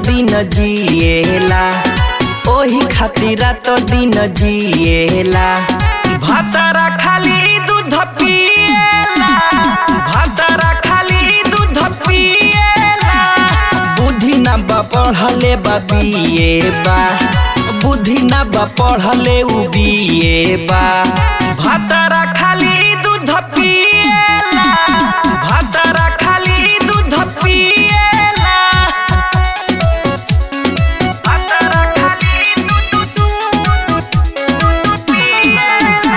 दिन जिएला ओही खातिर रात दिन जिएला भातारा खाली दूध पिएला भातारा खाली दूध पिएला बुद्धि ना बा पढ़ले बा बीए बा बुद्धि ना बा पढ़ले उ बीए बा भातारा खाली दूध पिएला भातारा खाली दूध पिएला भातारा खाली दूध दूध पिएला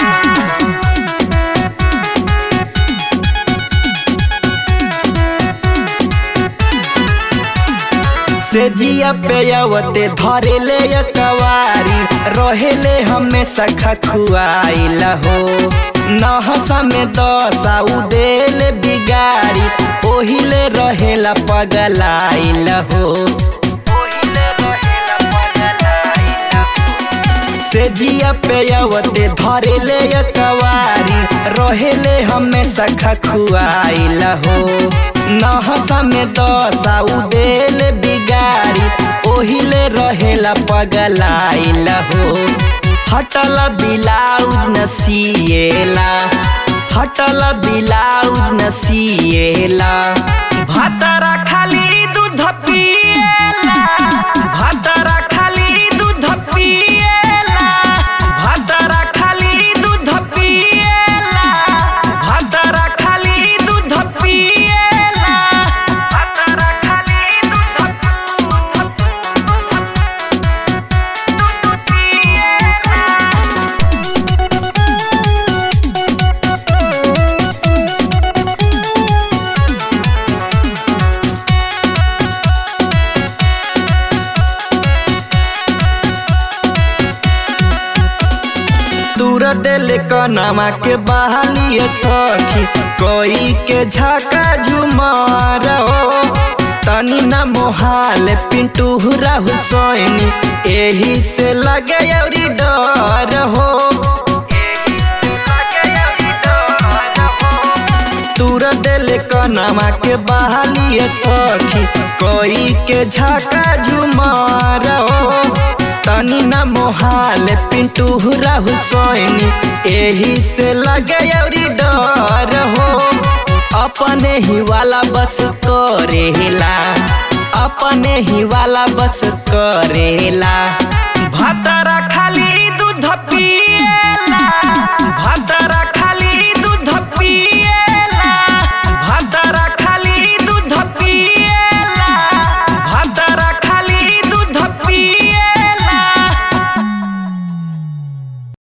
से जिया पे अवते धरेले कवारी रहेले हमेशा खखुआइला हो नहसा में दशा उदेले बिगाड़ी ओहिले रहेला पगलाइला हो से जिया पे अवते धरेले कवारी रहेले हमेशा खखुआइला हो नहसा में दशा उदेले बिगाड़ी ओहिले रहेला पगलाइला हो फटल ब्लाउज न सिएला फटल ब्लाउज न सिएला भातारा खाली दूध पिएला भातारा खाली दूध पिएला भातारा खाली दूध पिएला भातारा खाली दूध पिएला भातारा खाली दूध दूर दिल कनमा के बहालिए सखी कोई के झका झुमार हो तनी न मोहाल पिंटू राहुल सोनी एही से लगे अउरी डर हो दूर दिल कनमा के बहालिए सखी कोई के झका झुमार हो तनी न मोहाल पिंटू राहुल सोनी एही से लगे अउरी डर हो अपने ही वाला बस करेला अपने ही वाला बस करेला भातारा खाली